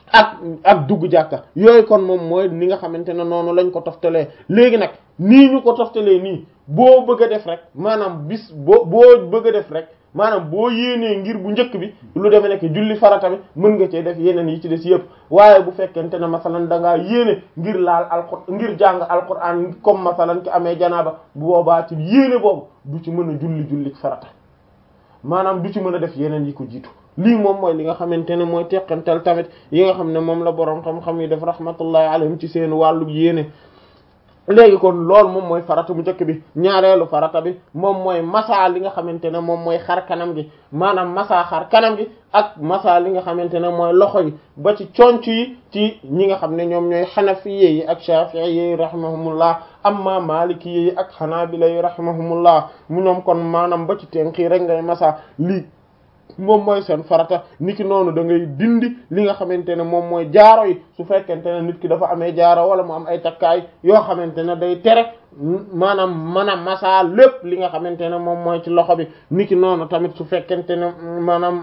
ak ak dugg jàkka yooyu kon moom mooy ni nga xamante ne noonu lañ ko toftalee léegi nag nii ñu ko toftalee nii boo bëgg a def rek maanaam bis boo boo bëgg a def rek maanaam boo yéenee ngir bu njëkk bi lu demee nekk julli farata bi mën nga cee def yeneen yi ci des yëpp waaye bu fekkente ne masalan da ngaa yéene ngir laal alqur ngir jàng alquran comme masalan ki amee janaaba bu boobaa ci yéene boobu du ci mën a julli julli farata maanaam du ci mën a def yeneen yi ko jiitu lii moom mooy li nga xamante ne mooy teqantal tamit yi nga xam ne moom la boroom xam-xam yi def rahmatullahi alayhim ci seen wàllu yéene léegi kon loolu moom mooy farata bu njëkk bi ñaareelu farata bi moom mooy masa li nga xamante ne moom mooy xar kanam gi maanaam masa xar kanam gi ak masa li nga xamante ne mooy loxo yi ba ci conc yi ci ñi nga xam ne ñoom ñooy xanafiye yi ak shafi'i yi rahimahumullah amma maliki yi ak xanaabila yi rahimahumullah mu ñoom kon maanaam ba ci tenk yi rek ngay masa lii moom mooy seen farata niki noonu da ngay dindi li nga xamante ne moom mooy jaaro yi su fekkente ne nit ki dafa amee jaaro wala mu am ay takkaay yoo xamante ne day tere maanaam mën a masa lépp li nga xamante ne moom mooy ci loxo bi niki noonu tamit su fekkente ne maanaam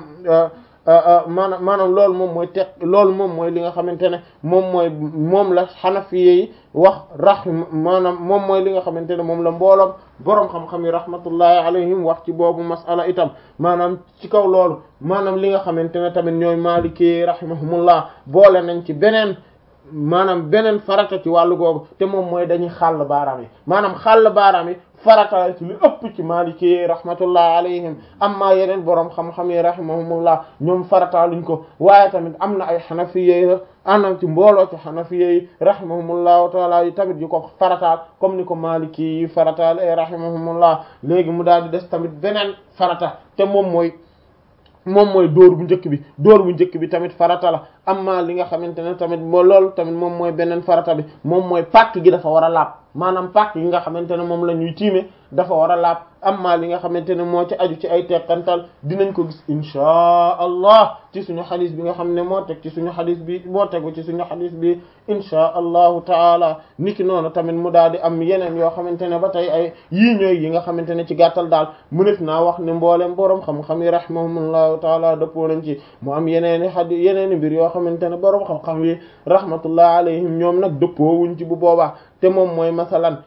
maanaam maanaam loolu moom mooy teg loolu moom mooy li nga xamante ne moom mooy moom la xanafiye yi wax rahim maanaam moom mooy li nga xamante ne moom la mbooloom boroom xam-xam yi rahmatullahi alayhim wax ci boobu masala itam maanaam ci kaw loolu maanaam li nga xamante ne tamit ñooy maliki rahimahumullah boole nañ ci beneen maanaam beneen farata ci wàllu googu te moom mooy dañuy xàll baaraam yi maanaam xàll baaraam yi farata ci lu ëpp ci maliki rahmatullah alayhim amma yeneen boroom xam-xam yi rahimahumullah ñoom farata luñ ko waaye tamit am na ay xanafiye anam ci mbooloo ci xanafiye yi rahimahumullahu taala yi tamit yu ko farataal comme ni ko maliki yi farataal ay rahimahumullah léegi mu daal di des tamit beneen farata te moom mooy moom mooy dóor bu njëkk bi dóor bu njëkk bi tamit farata la amma li nga xamante ne tamit moo loolu tamit moom mooy beneen farata bi moom mooy pàkk gi dafa war a laab maanaam pàkk yi nga xamante ne moom la ñuy tiime dafa war a laab amma li nga xamante ne moo ci aju ci ay teqantal dinañ ko gis inchaa allah ci suñu xadis bi nga xam ne moo teg ci suñu xadis bi moo tegu ci suñu xadis bi inchaa allahu taala niki noonu tamit mu daal di am yeneen yoo xamante ne ba tey ay yii ñooy yi nga xamante ne ci gàttal daal mënef naa wax ne mboolem boroom xam-xam yi rahimahumullahu taala dëppoo nañ ci mu am yeneeni xadis yeneeni mbir yoo xamante ne boroom xam-xam yi rahmatullah alayhim ñoom nag dëppoo wuñ ci bu boobaa te moom mooy masalan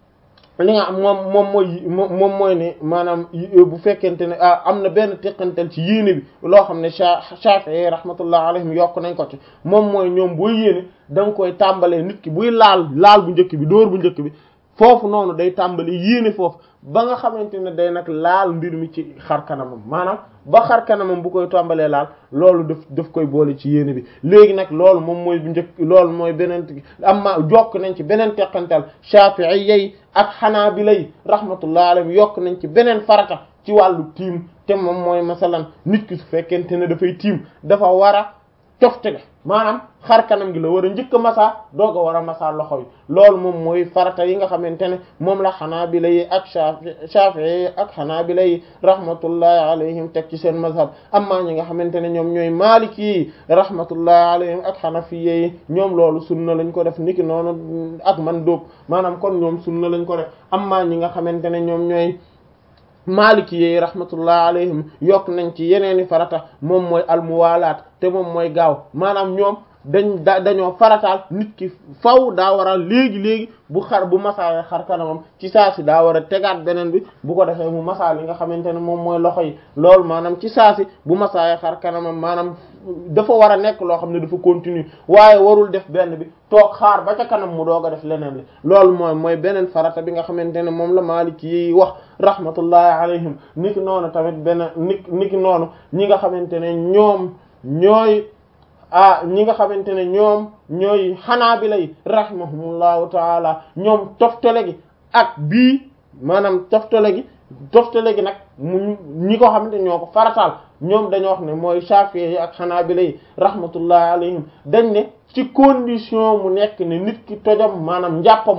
li nga am moom moom mooy moom mooy ne maanaam bu fekkente ne ah am na benn teqantal ci yéene bi loo xam ne Shafi'i rahmatullah alayhim yokk nañ ko ci moom mooy ñoom booy yéene da nga koy tàmbalee nit ki buy laal laal bu njëkk bi dóor bu njëkk bi foofu noonu day tàmbali yéene foofu ba nga xamante ne day nag laal mbir mi ci xar kanamam maanaam ba xar kanamam bu koy tàmbalee laal loolu daf daf koy boole ci yéene bi léegi nag loolu moom mooy bu njëkk loolu mooy beneen amma jokk nañ ci beneen teqantal Shafi'i yi ak Hanabila yi rahmatullah alayhim yokk nañ ci beneen farata ci wàllu tiim te moom mooy masalan nit ki su fekkente ne dafay tiim dafa war a toftale maanaam xar kanam gi la war a njëkk a masa doog a war a masa loxo yi loolu moom mooy farata yi nga xamante ne moom la xanaabila yi ak shafi'i yi ak xanaabila yi rahmatullahi alayhim teg ci seen mazhab amma ñi nga xamante ne ñoom ñooy maliki yi rahmatullahi alayhim ak xanafiye yi ñoom loolu sunna lañ ko def niki noonu ak man dóob maanaam kon ñoom sunna lañ ko def amma ñi nga xamante ne ñoom ñooy maliki yi rahmatullah alayhim yokk nañ ci yeneeni farata moom mooy almuwalaat te moom mooy gaaw maanaam ñoom dañ da dañoo farataal nit ki faw daa war a léegi-léegi bu xar bu masaale xar kanamam ci saa si daa war a tegaat beneen bi bu ko defee mu masaa li nga xamante ne moom mooy loxo yi loolu maanaam ci saa si bu masaaye xar kanamam maanaam dafa war a nekk loo xam ne dafa continue waaye warul def benn bi toog xaar ba ca kanam mu doog a def leneen li loolu mooy mooy beneen farata bi nga xamante ne moom la Maliki yi wax rahmatullahi alayhim niki noonu tamit beneen ni niki noonu ñi nga xamante ne ñoom ñooy ah ñi nga xamante ne ñoom ñooy xanaabila yi rahimahumullahu taala ñoom toftale gi ak bii maanaam toftale gi toftale gi nag mu ñi ko xamante ñoo ko farataal ñoom dañoo wax ne mooy Shafi'i yi ak xanaabila yi rahmatullahi alayhim dañ ne ci condition mu nekk ne nit ki tojam maanaam njàppam moo toj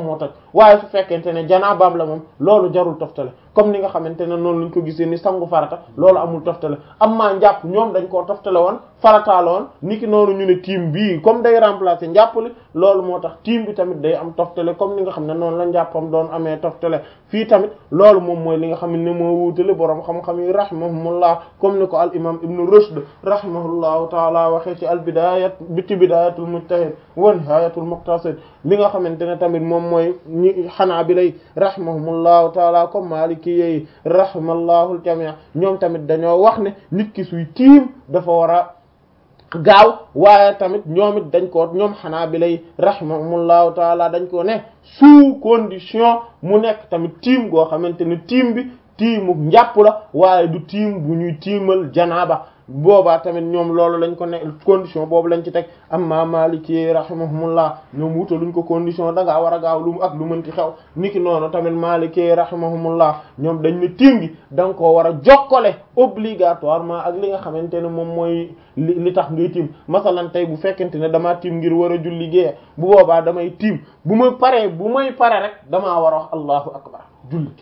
waaye su fekkente ne janaabaam la moom loolu jarul toftale comme ni nga xamante ne noonu lañ ko gisee ni sangu farata loolu amul toftale am maa njàpp ñoom dañ koo toftale woon farataala woon niki noonu ñu ne tiim bii comme day remplacer njàpp li loolu moo tax tiim bi tamit day am toftale comme ni nga xam ne noonu la njàppam doon amee toftale fii tamit loolu moom mooy li nga xam ne moo wuutale boroom xam-xam yi rahimahumullah comme ni ko al imam ibnu rushd rahimahullahu taala waxee ci al bidayat biti bidayatul mujtahid wa nihayatul muqtasid li nga xamante ne tamit moom mooy ñi xanaabila rahimahumullahu taala comme maliki yi rahimallahu al jami' ñoom tamit dañoo wax ne nit ki suy tiim dafa war a gaaw waaye tamit ñoom it dañ ko ñoom xanaa bi lay rahimahumullahu taala dañ ko ne sous condition mu nekk tamit tiim goo xamante ne tiim bi tiimu njàpp la waaye du tiim bu ñuy tiimal janaaba boobaa tamit ñoom loolu lañ ko ne condition boobu lañ ci teg amma maliki rahimahumullah ñoom wuta luñ ko condition da ngaa war a gaaw lu mu ak lu mënti xew niki noonu tamit maliki rahimahumullah ñoom dañ ne tiim gi da nga koo war a jokkale obligatoirement ak li nga xamante ne moom mooy li li tax ngay tiim masalan tey bu fekkente ne damaa tiim ngir war a julli gée bu boobaa damay tiim bu ma paree bu may pare rek damaa war a wax allahu akbar julli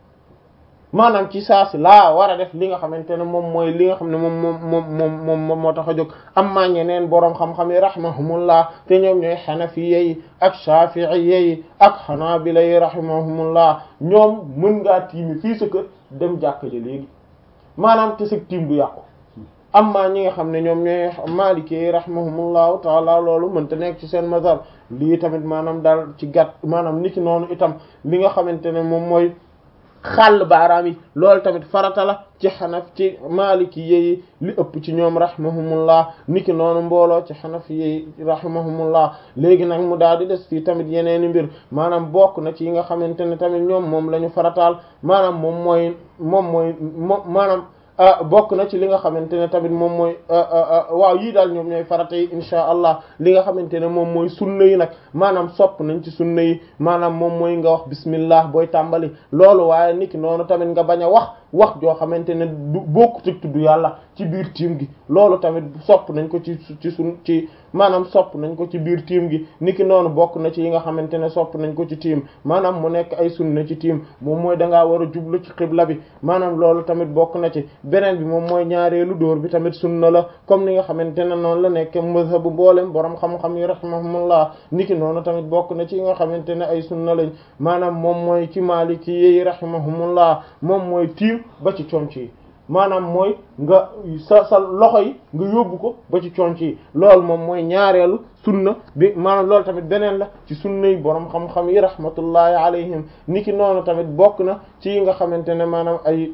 maanaam ci saa si laa war a def li nga xamante ne moom mooy li nga xam ne moom moom moom moom moom moo tax a jóg am maa ñeneen boroom xam-xam yi rahimahumullah te ñoom ñooy xanafiye yi ak shafi'iyye yi ak xanaabila yi rahimahumullah ñoom mën ngaa tiimi fii sa kër dem jàkka ji léegi maanaam te sa tiim du yàqu am maa ñi nga xam ne ñoom ñooy maliki yi rahimahumullahu taala loolu mënta nekk ci seen mazhab lii tamit maanaam daal ci gàtt maanaam niki noonu itam li nga xamante ne moom mooy xàll baaraam yi loolu tamit farata la ci xanaf ci maliki yi li ëpp ci ñoom rahimahumullah niki noonu mbooloo ci xanaf yi rahimahumullah léegi nag mu daal di des fii tamit yeneeni mbir maanaam bokk na ci yi nga xamante ne tamit ñoom moom la ñu farataal maanaam moom mooy moom mooy moom maanaam bokk na ci li nga xamante ne tamit moom mooy waaw yii daal ñoom ñooy farata yi insha allah li nga xamante ne moom mooy sunna yi nag maanaam sopp nañ ci sunna yi maanaam moom mooy nga wax bismillah booy tàmbali loolu waaye niki noonu tamit nga bañ a wax wax joo xamante ne du bokkut ak tudd yàlla ci biir tiim gi loolu tamit sopp nañ ko ci ci sun ci maanaam sopp nañ ko ci biir tiim gi niki noonu bokk na ci yi nga xamante ne sopp nañ ko ci tiim maanaam mu nekk ay sunna ci tiim moom mooy da ngaa war a jublu ci xibla bi maanaam loolu tamit bokk na ci beneen bi moom mooy ñaareelu dóor bi tamit sunna la comme ni nga xamante ne noonu la nekk mazhabu mboolem borom xam-xam yi rahimahumullah niki noonu tamit bokk na ci yi nga xamante ne ay sunna lañ maanaam moom mooy ci maliki yi rahimahumullah moom mooy tiim ba ci conc yi maanaam mooy nga sa sa loxo yi nga yóbbu ko ba ci conc yi loolu moom mooy ñaareelu sunna bi maanaam loolu tamit beneen la ci sunna yi borom xam-xam yi rahmatullahi alayhim niki noonu tamit bokk na ci yi nga xamante ne maanaam ay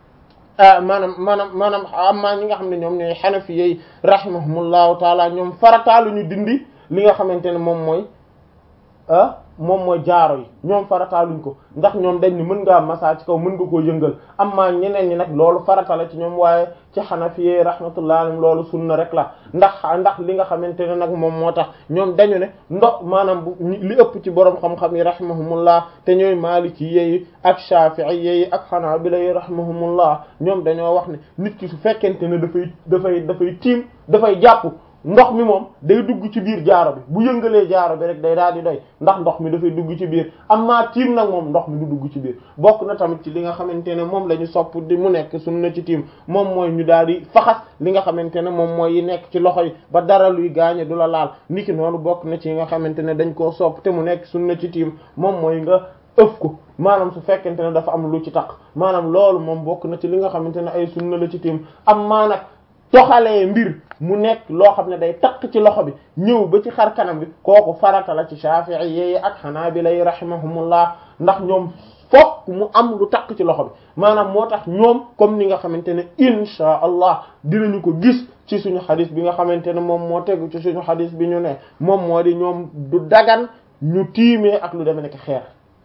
maanaam maanaam maanaam amma ñi nga xam ne ñoom ñooy xanafi yi rahimahumullahu taala ñoom farataalu ñu dindi li nga xamante ne moom mooy ah moom mooy jaaro yi ñoom farataaluñ ko ndax ñoom dañ ni mën ngaa massa ci kaw mën nga koo yëngal amma ñeneen ñi nag loolu farata la ci ñoom waaye ci xanafi yi rahmatullahi alayhim loolu sunna rek la ndax ndax li nga xamante ne nag moom moo tax ñoom dañu ne ndox maanaam bu li ëpp ci borom xam-xam yi rahimahumullah te ñooy maliki yi ak shafi'i yi ak hanabila yi rahimahumullah ñoom dañoo wax ne nit ki su fekkente ne dafay dafay dafay tiim dafay jàpp ndox mi moom day dugg ci biir jaaro bi bu yëngalee jaaro bi rek day daal di doy ndax ndox mi dafay dugg ci biir amma tiim nag moom ndox mi du dugg ci biir bokk na tamit ci li nga xamante ne moom la ñu sopp di mu nekk sunna ci tiim moom mooy ñu daal di faxas li nga xamante ne moom mooy yi nekk ci loxo yi ba dara luy gaañe du la laal niki noonu bokk na ci yi nga xamante ne dañ koo sopp te mu nekk sunna ci tiim moom mooy nga ëf ko maanaam su fekkente ne dafa am lu ci tax maanaam loolu moom bokk na ci li nga xamante ne ay sunna la ci tiim am maa nag toxalee mbir mu nekk loo xam ne day takk ci loxo bi ñëw ba ci xar kanam bi kooku farata la ci Shafi'i yi ak Hanabila yi rahimahumullah ndax ñoom fokk mu am lu takk ci loxo bi maanaam moo tax ñoom comme ni nga xamante ne insha allah dinañu ko gis ci suñu xadis bi nga xamante ne moom moo tegu ci suñu xadis bi ñu ne moom moo di ñoom du dagan ñu tiimee ak lu deme nekk xeer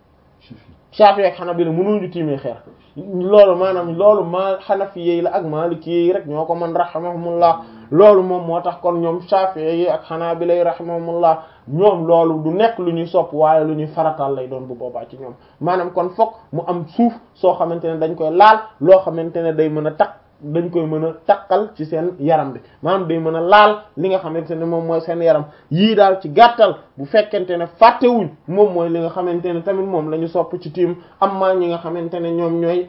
Shafi'i ak Hanabila mënuñu tiimee xeer loolu maanaam loolu ma xanafi yi la ak maliki yi rek ñoo ko mën rahimahumullah loolu moom moo tax kon ñoom Shafi'i yi ak Hanabila yi rahimahumullah ñoom loolu du nekk lu ñuy sopp waaye lu ñuy faratal lay doon bu boobaa ci ñoom maanaam kon fokk mu am suuf soo xamante ne dañ koy laal loo xamante ne day mën a takk dañ koy mën a takkal ci seen yaram bi maanaam day mën a laal li nga xamante ne moom mooy seen yaram yii daal ci gàttal bu fekkente ne fàttewuñ moom mooy li nga xamante ne tamit moom la ñu sopp ci tiim am maa ñi nga xamante ne ñoom ñooy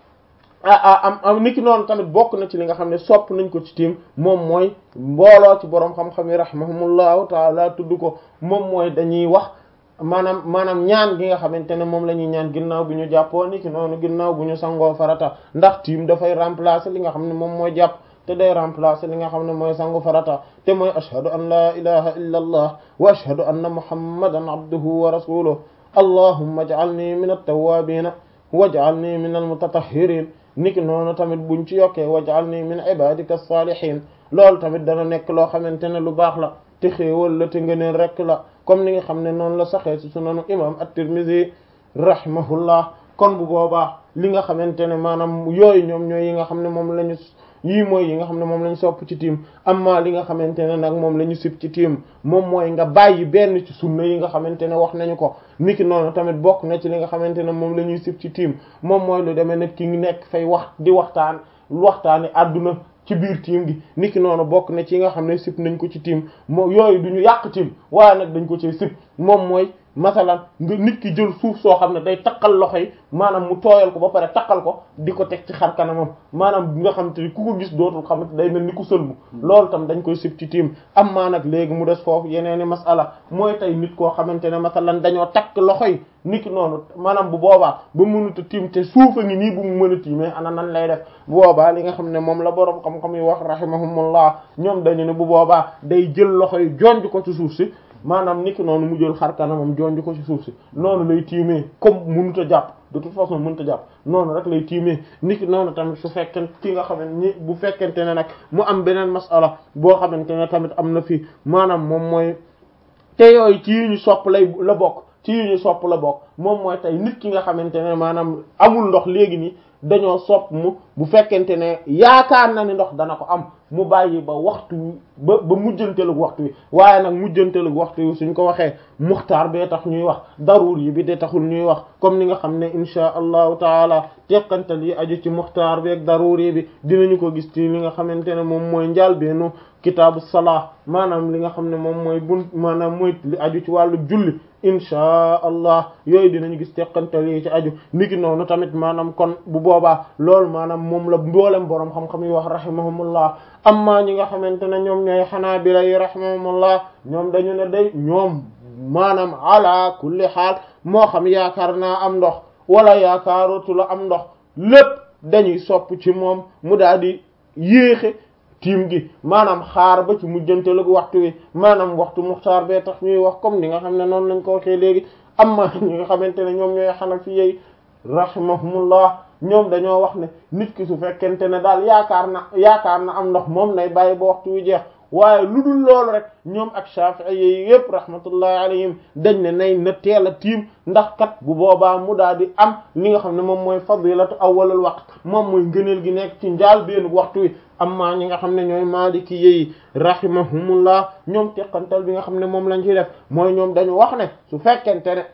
ah am am niki noonu tamit bokk na ci li nga xam ne sopp nañ ko ci tiim moom mooy mbooloo ci boroom xam-xam yi rahimahumullahu taala tudd ko moom mooy dañuy wax maanaam maanaam ñaan gi nga xamante ne moom la ñuy ñaan ginnaaw bi ñu jàppoo niki noonu ginnaaw bu ñu sangoo farata ndax tiim dafay remplacer li nga xam ne moom mooy jàpp te day remplacer li nga xam ne mooy sangu farata te mooy ashhadu an la ilaha illa allah wa ashhadu anna muhammadan abduhu wa rasuluhu allahumma ij'alni min at-tawwabin waj'alni min al-mutatahhirin niki noonu tamit buñ ci yokkee waj'alni min ibadika as-salihin loolu tamit dana nekk loo xamante ne lu baax la te xéewal la te ngëneel rek la comme ni nga xam ne noonu la saxee ci sunanu imam at-Tirmidhi rahimahullah kon bu boobaa li nga xamante ne maanaam yooyu ñoom ñooy yi nga xam ne moom la ñu yii mooy yi nga xam ne moom la ñu sopp ci tiim amma li nga xamante ne nag moom la ñu sib ci tiim moom mooy nga bàyyi benn ci sunna yi nga xamante ne wax nañu ko niki noonu tamit bokk na ci li nga xamante ne moom la ñuy sib ci tiim moom mooy lu demee nit ki ngi nekk fay wax di waxtaan waxtaani àdduna ci biir tiim gi niki noonu bokk na ci nga xam ne sib nañ ko ci tiim moo yooyu du ñu yàq tiim waaye nag dañ ko ci sib moom mooy masalan nga nit ki jël suuf soo xam ne day taqal loxo yi maanaam mu tooyal ko ba pare taqal ko di ko teg ci xar kanamam maanaam nga xam te ni ku ko gis dootul xamante day mel ni ku sëlmu loolu tam dañ koy sib ci tiim am maa nag léegi mu des foofu yeneeni masala mooy tey nit koo xamante ne masalan dañoo takk loxo yi nit ki noonu maanaam bu boobaa ba mënut a tiim te suufa ngi nii bu mu mën a tiimee ana nan lay def bu boobaa li nga xam ne moom la boroom xam-xam yi wax rahimahumullah ñoom dañu ne bu boobaa day jël loxo yi jonj ko ci suuf si maanaam niki noonu mu jël xar kanamam jonj ko ci suuf si noonu lay tiimee comme mënut a jàpp de toute façon mënut a jàpp noonu rek lay tiimee niki noonu tamit su fekkee ki nga xam ne bu fekkente ne nag mu am beneen masala boo xamante ne tamit am na fi maanaam moom mooy te yooyu ci yi ñu sopp lay la bokk ci yi ñu sopp la bokk moom mooy tey nit ki nga xamante ne maanaam amul ndox léegi nii dañoo sopp mu bu fekkente ne yaakaar na ni ndox dana ko am mu bàyyi ba waxtu ba ba mujjanteelu waxtu wi waaye nag mujjanteelu waxtu wi suñ ko waxee muxtaar bee tax ñuy wax daruur yi bi de taxul ñuy wax comme ni nga xam ne insha allahu taala teqantal yi aju ci muxtaar bi ak daruur yi bi dinañu ko gis ci li nga xamante ne moom mooy njaal beenu kitaabu salaa maanaam li nga xam ne moom mooy bun maanaam mooy li aju ci wàllu julli insha allah yooyu dinañu gis teqantal yi ci aju niki noonu tamit maanaam kon bu boobaa loolu maanaam moom la mboolem boroom xam-xam yi wax rahimahumullah amma ñi nga xamante ne ñoom ñooy xanaabila yi rahimahumullah ñoom dañu ne day ñoom maanaam ala kulli xaal moo xam yaakaar naa am ndox wala yaakaarootu la am ndox lépp dañuy sopp ci moom mu daal di yéexe tiim gi maanaam xaar ba ci mujjanteelu waxtu wi maanaam waxtu muxtaar bee tax ñuy wax comme ni nga xam ne noonu lañ ko waxee léegi amma ñi nga xamante ne ñoom ñooy xanafi yi rahimahumullah ñoom dañoo wax ne nit ki su fekkente ne daal yaakaar na yaakaar na am ndox moom nay bàyyi ba waxtu wi jeex waaye lu dul loolu rek ñoom ak Shafi'i yi yépp rahmatullahi alayhim dañ ne nay na teel a tiim ndax kat bu boobaa mu daal di am li nga xam ne moom mooy fadilatu awwalul waqt moom mooy ngëneel gi nekk ci njaal benn waxtu wi amma ñi nga xam ne ñooy maliki yi rahimahumullah ñoom teqantal bi nga xam ne moom lañ ci def mooy ñoom dañu wax ne su fekkente ne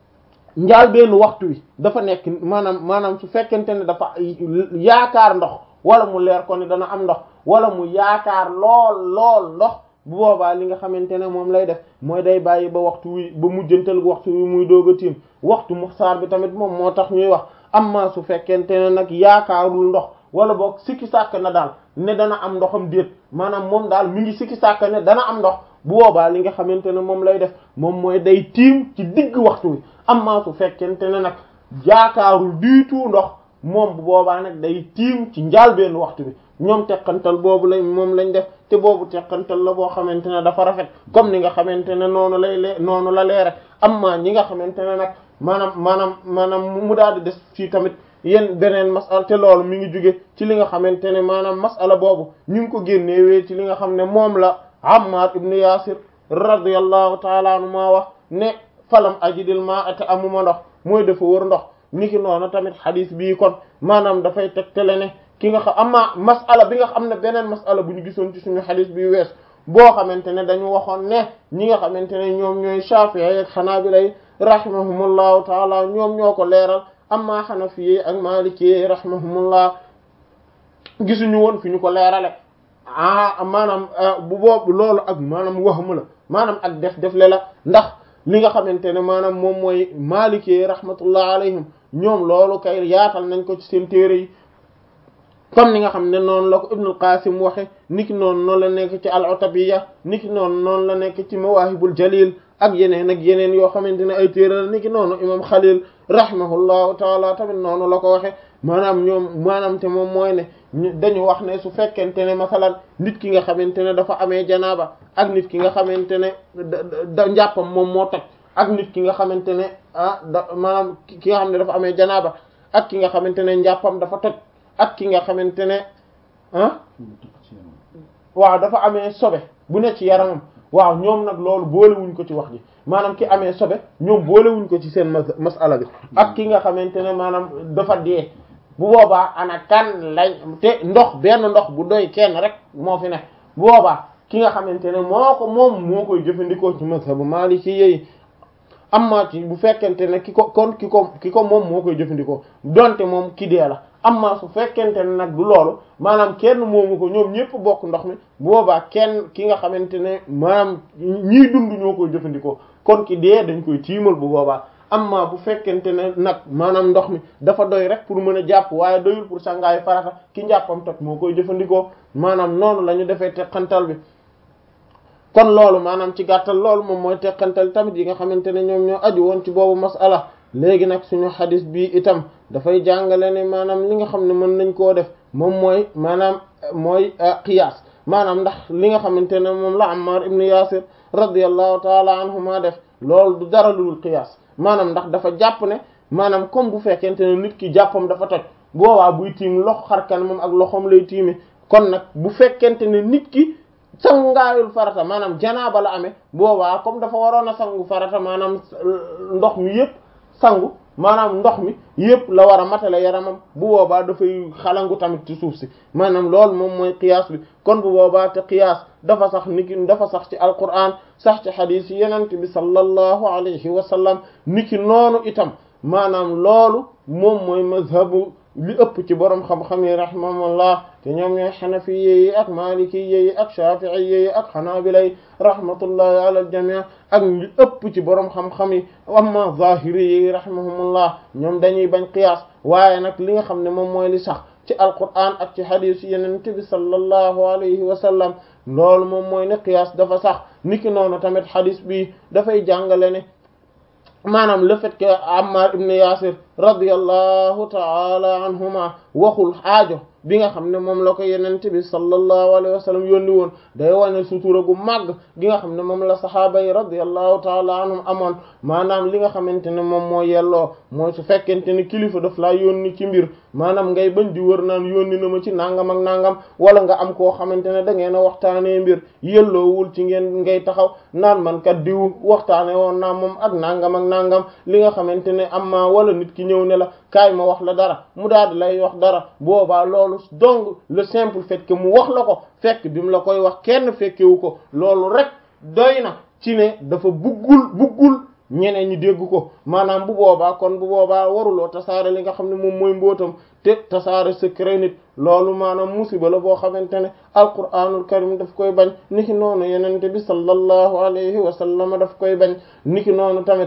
njaal benn waxtu wi dafa nekk maanaam maanaam su fekkente ne dafa yaakaar ndox wala mu leer ko ne dana am ndox wala mu yaakaar lool lool ndox bu boobaa li nga xamante ne moom lay def mooy day bàyyi ba waxtu wi ba mujjantal waxtu wi muy doog a tiim waxtu muxtaar bi tamit moom moo tax ñuy wax amma su fekkente ne nag yaakaarul ndox wala boog sikki sàkk na daal ne dana am ndoxam déet maanaam moom daal mi ngi sikki sàkk ne dana am ndox bu boobaa li nga xamante ne moom lay def moom mooy day tiim ci digg waxtu wi amma su fekkente ne nag yaakaarul du tout ndox moom bu boobaa nag day tiim ci njaalbeen waxtu bi ñoom teqantal boobu lañ moom lañ def te boobu teqantal la boo xamante ne dafa rafet comme ni nga xamante ne noonu lay lee noonu la leere amma ñi nga xamante ne nag maanaam maanaam maanaam mu daal di des fii tamit yéen beneen masala te loolu mi ngi jóge ci li nga xamante ne maanaam masala boobu ñu ngi ko génnewee ci li nga xam ne moom la Ammar ibn Yasir radiyallahu taala anhu maa wax ne falam ajidil ma ate amuma ndox mooy dafa wër ndox niki noonu tamit xadis bii kon maanaam dafay tegtale ne ki nga xam amma masala bi nga xam ne beneen masala bu ñu gisoon ci suñu xadis bi wees boo xamante ne dañu waxoon ne ñi nga xamante ne ñoom ñooy Shafi'i ak Hanabila rahimahumullahu taala ñoom ñoo ko leeral amma Hanafi ak Maliki rahimahumullah gisuñu woon fi ñu ko leerale ah maanaam bu boobu loolu ak maanaam waxmu la maanaam ak def def le la ndax li nga xamante ne maanaam moom mooy maalikee rahmatullah alayhim ñoom loolu kay yaatal nañ ko ci seen téere yi comme ni nga xam ne noonu la ko ibnul qasim waxe niki noonu noonu la nekk ci al utabiya niki noonu noonu la nekk ci mawahibul jalil ak yeneen ak yeneen yoo xamante ne ay téere la niki noonu imam xalil rahimahullahu taala tamit noonu la ko waxe maanaam ñoom maanaam te moom mooy ne dañu wax ne su fekkente ne masalan nit ki nga xamante ne dafa amee janaaba ak nit ki nga xamante ne da njàppam moom moo toj ak nit ki nga xamante ne ah da maanaam ki nga xam ne dafa amee janaaba ak ki nga xamante ne njàppam dafa toj ak ki nga xamante ne ah waaw dafa amee sobe bu ne ci yaramam waaw ñoom nag loolu boolewuñ ko ci wax ji maanaam ki amee sobe ñoom boolewuñ ko ci seen masala bi ak ki nga xamante ne maanaam dafa dee bu boobaa ana kan lañ te ndox benn ndox bu doy kenn rek moo fi ne bu boobaa ki nga xamante ne moo ko moom moo koy jëfandikoo ci mazhabu maliki yi amma ci bu fekkente ne ki ko kon ki ko ki ko moom moo koy jëfandikoo donte moom ki dee la amma su fekkente ne nag du loolu maanaam kenn moomu ko ñoom ñëpp bokk ndox mi bu boobaa kenn ki nga xamante ne maanaam ñiy dund ñoo koy jëfandikoo kon ki dee dañ koy tiimal bu boobaa amma bu fekkente ne nag maanaam ndox mi dafa doy rek pour mën a jàpp waaye doyul pour sangaayu farata ki njàppam toj moo koy jëfandikoo maanaam noonu la ñu defee teqantal bi kon loolu maanaam ci gàttal loolu moom mooy teqantal tamit yi nga xamante ne ñoom ñoo aju woon ci boobu masala léegi nag suñu xadis bi itam dafay jàngale ne maanaam li nga xam ne mën nañ koo def moom mooy maanaam mooy qiyaas maanaam ndax li nga xamante ne moom la Ammar ibn Yasir radiyallahu taala anhuma def loolu du dara lu dul qiyaas maanaam ndax dafa jàpp ne maanaam comme bu fekkente ne nit ki jàppam dafa toj boobaa buy tiim loxo xarkan moom ak loxoom lay tiime kon nag bu fekkente ne nit ki sangaayul farata maanaam janaaba la amee boobaa comme dafa waroon a sangu farata maanaam ndox mi yépp sangu maanaam ndox mi yépp la war a matale yaramam bu boobaa dafay xalangu tamit ci suuf si maanaam loolu moom mooy qiyaas bi kon bu boobaa te qiyaas dafa sax niki dafa sax ci alquran sax ci xadiis yi yenent bi sallallahu alayhi wa sallam niki noonu itam maanaam loolu moom mooy mazhabu li ëpp ci borom xam-xam yi rahimahumullah te ñoom ñooy xanafi yi ak maliki yi ak shafi'i yi ak xanaabila yi rahmatullahi ala aljamii ak li ëpp ci borom xam-xam yi amma zahiri yi rahimahumullah ñoom dañuy bañ qiyaas waaye nag li nga xam ne moom mooy li sax ci alquran ak ci hadith yenent bi sallallahu alayhi wa sallam loolu moom mooy ne qiyaas dafa sax niki noonu tamit hadith bi dafay jàngale ne maanaam le fait que Ammar ibn Yasir radiyallahu ta'ala anhuma waxul aajo bi nga xam ne moom la ko yenente bi sallallahu alayhi wa sallam yónni woon day wane sutura gu màgg gi nga xam ne moom la sahaaba yi radiyallahu ta'ala anhum amoon maanaam li nga xamante ne moom moo yelloo mooy su fekkente ne kilifa daf laa yónni ci mbir maanaam ngay bañ di wër naan yónni na ma ci nangam ak nangam wala nga am koo xamante ne da ngeen a waxtaanee mbir yelloowul ci ngeen ngay taxaw naan man kat diw waxtaane woon naa moom ak nangam ak nangam li nga xamante ne am ma wala nit ki ñëw ne la kaay ma wax la dara mu daal di lay wax dara boobaa loolu donc le simple fait que mu wax la ko fekk bi mu la koy wax kenn fekkewu ko loolu rek doy na ci ne dafa buggul buggul ñeneen ñi dégg ko maanaam bu boobaa kon bu boobaa waruloo tasaare li nga xam ne moom mooy mbootam te tasaare secret nit loolu maanaam musiba la boo xamante ne alquranul karim daf koy bañ niki noonu yenente bi sallallahu alayhi wa sallam daf koy bañ niki noonu tamit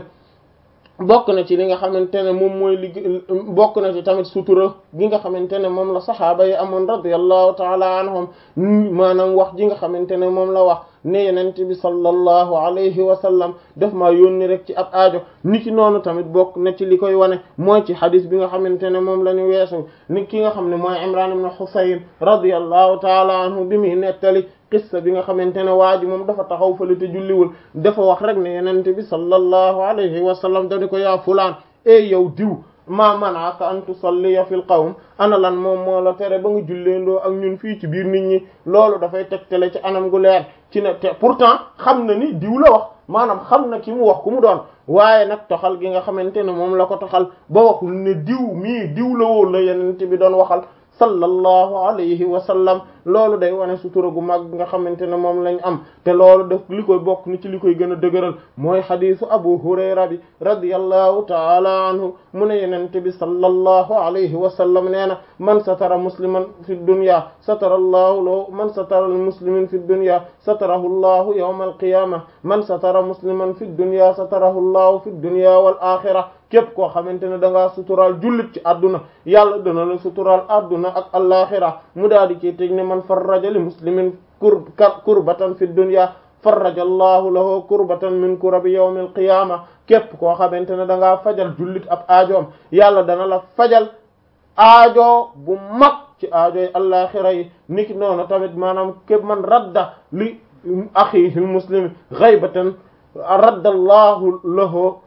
bokk na ci li nga xamante ne moom mooy li bokk na ci tamit sutura gi nga xamante ne moom la saxaaba yi amoon radiyallahu taala anhum maanaam wax ji nga xamante ne moom la wax ne yenent bi sallallahu alayhi wa sallam daf maa yónni rek ci ab aajo niki noonu tamit bokk na ci li koy wane mooy ci xadis bi nga xamante ne moom la ñu weesu ni ki nga xam ne mooy Imran ibn Husayn radiyallahu taala anhu bi muy nettali qissa bi nga xamante ne waa ji moom dafa taxaw fële te julliwul dafa wax rek ne yenente bi sallallahu alayhi wa sallam dani ko yaa fulaan e yow diw ma manaaka an tusalliya fil qawm ana lan moom moo la tere ba nga julleendoo ak ñun fii ci biir nit ñi loolu dafay tegtale ci anam gu leer ci ne te pourtant xam na ni diw la wax maanaam xam na ki mu wax ku mu doon waaye nag toxal gi nga xamante ne moom la ko toxal ba waxul ne diw mii diw la woo la yenente bi doon waxal sallallahu alayhi wa sallam loolu day wane sutura gu mag nga xamante ne moom lañ am te loolu def li koy bokk ni ci li koy gën a dëgëral mooy xadisu abu hurayra bi radiyallahu taala anhu mu ne yenente bi sallallahu alayhi wa sallam nee na man satara musliman fi dunya satara allahu lahu man satara muslimin fi dunya satarahu allahu yawma alqiyama man satara musliman fi dunya satarahu allahu fi dunya wal axira képp koo xamante ne da ngaa suturaal jullit ci adduna yàlla dana la suturaal adduna ak alaxira mu daal di ci teg ne man farraja li muslimin kur kurbatan fi dunya farraja allahu lahu kurbatan min kurabi yawm alqiyama képp koo xamante ne da ngaa fajal jullit ab aajoom yàlla dana la fajal aajo bu mag ci aajoy alaxira yi niki noonu tamit maanaam képp man radda li axihi almuslim ghaybatan radda allahu lahu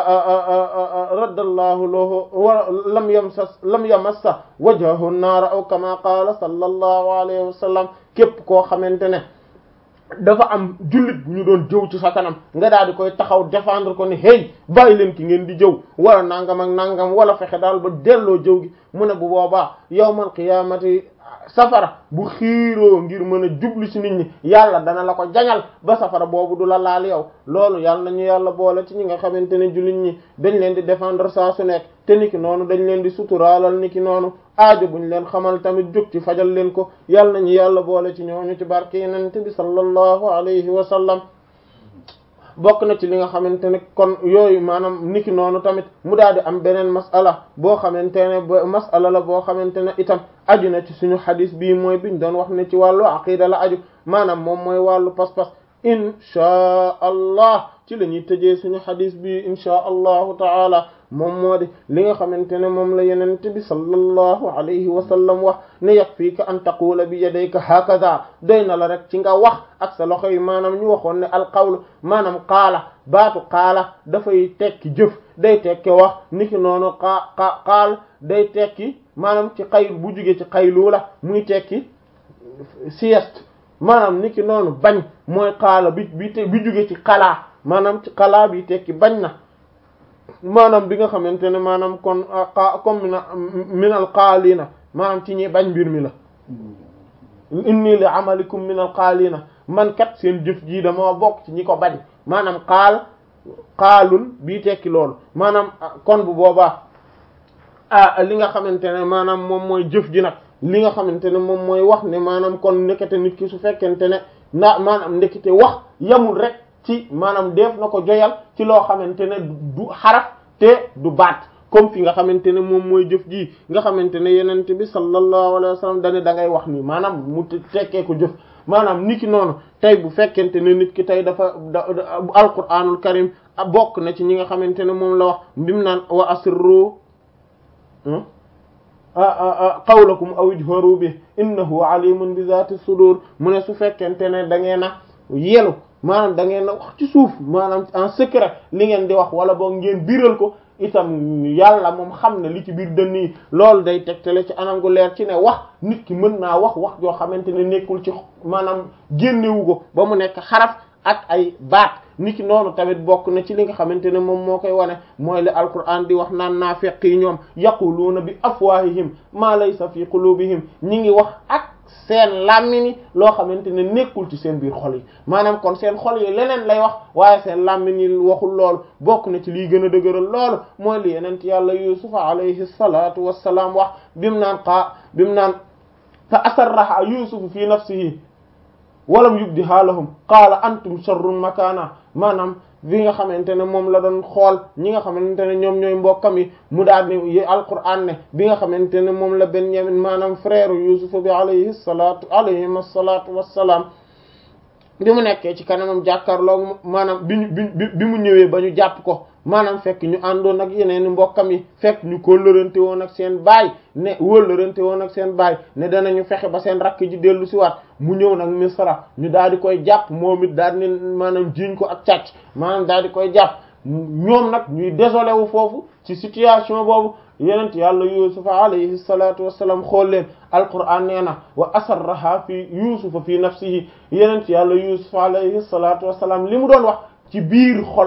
raddallahu lahu wa lam yamsas lam yamassa wajhahu naara aw kama qaala sallallahu alayhi wa sallam képp koo xamante ne dafa am jullit bu ñu doon jëw ci sa kanam nga daal di koy taxaw défendre ko ne hey bàyyi leen ki ngeen di jëw wala nangam ak nangam wala fexe daal ba delloo jëw gi mu ne bu boobaa yawmal qiyaamati safara bu xiiroo ngir mën a jublu ci nit ñi yàlla dana la ko jañal ba safara boobu du la laal yow loolu yàlla nañu yàlla boole ci ñi nga xamante ne jullit ñi dañ leen di défendre saa su nekk te niki noonu dañ leen di suturaalal niki noonu aajo buñ leen xamal tamit jóg ci fajal leen ko yàlla nañu yàlla boole ci ñooñu ci barke yenente bi sallallahu alayhi wa sallam bokk na ci li nga xamante ne kon yooyu maanaam niki noonu tamit mu daal di am beneen mas'ala boo xamante ne ba mas'ala la boo xamante ne itam aju na ci suñu xadis bii mooy biñ doon wax ne ci wàllu aqida la aju maanaam moom mooy wàllu pas-pas inchaa allah ci la ñuy tëjee suñu xadis bii inchaa allahu taala moom moo di li nga xamante ne moom la yenente bi sallallahu alayhi wa sallam wax ne yakfiika an taqula bi yadayka hakaza doy na la rek ci nga wax ak sa loxo yi maanaam ñu waxoon ne alqawlu maanaam qaala baatu qaala dafay tekki jëf day tekki wax niki noonu qaa qa qaal day tekki maanaam ci xayl bu jugee ci xaylu la muy tekki sieste maanaam niki noonu bañ mooy qaala bi bi te bi jugee ci xalaa maanaam ci xalaa bi tekki bañ na maanaam bi nga xamante ne maanaam kon comme mina minal qaalina maanaam ci ñi bañ mbir mi la inni li amalikum minal qaalina man kat seen jëf jii dama bokk ci ñi ko bañ maanaam qaal qaalun bii tekki loolu maanaam kon bu boobaa ah li nga xamante ne maanaam moom mooy jëf ji nag li nga xamante ne moom mooy wax ne maanaam kon ndekete nit ki su fekkente ne na maanaam ndekete wax yamul rek ci maanaam def na ko joyal ci loo xamante ne du xaraf te du baat comme fi nga xamante ne moom mooy jëf ji nga xamante ne yenente bi sallallahu alayhi wa sallam dane da ngay wax nii maanaam mu tekkee ko jëf maanaam niki noonu tey bu fekkente ne nit ki tey dafa da alquranul karim bokk na ci ñi nga xamante ne moom la wax bimu naan wa asirru qawlakum aw ijharu bi innahu alimun bi zati sudur mu ne su fekkente ne da ngeen a yelu maanaam da ngeen a wax ci suuf maanaam en secret li ngeen di wax wala boog ngeen biral ko itam yàlla moom xam ne li ci biir dënn yi loolu day tegtale ci anam gu leer ci ne wax nit ki mën naa wax wax joo xamante ne nekkul ci maanaam génnewu ko ba mu nekk xaraf ak ay baat nit ki noonu tamit bokk na ci li nga xamante ne moom moo koy wane mooy li alquran di wax naan naafiq yi ñoom yaquluuna bi afwahihim ma laysa fi qulubihim ñi ngi wax ak seen làmmini loo xamante ne nekkul ci seen biir xol yi maanaam kon seen xol yi leneen lay wax waaye seen làmmini waxul loolu bokk na ci liy gën a dëgëral loolu mooy li yenent yàlla yusufa alayhi salatu wassalaam wax bimu naan xaa bimu naan fa asarraha yusufu fi nafsihi walam yubdiha lahum qaala antum sharrun makana maanaam bi nga xamante ne moom la doon xool ñi nga xamante ne ñoom ñooy mbokkam yi mu daal ni alquran ne bi nga xamante ne moom la Benyamin maanaam frère Yuusuf bi alayhi salaatu alayhim asalaatu wassalaam bi mu nekkee ci kanamam jàkkaarloo maanaam bi ñu bi bi mu ñëwee ba ñu jàpp ko maanaam fekk ñu àndoon ak yeneen mbokkam yi fekk ñu kóllërante woon ak seen baay ne wóllërante woon ak seen baay ne danañu fexe ba seen rakk ji dellu si waat mu ñëw nag misra ñu daal di koy jàpp moom it daal di maanaam jiiñ ko ak càcc maanaam daal di koy jàpp ñoom nag ñuy désolé wu foofu ci situation boobu yenent yàlla yusufa alayhi salatu wassalam xool leen alquran nee na wa asarraha fi yusufa fi nafsihi yenent yàlla yusufa alayhi salatu wassalam li mu doon wax ci biir xol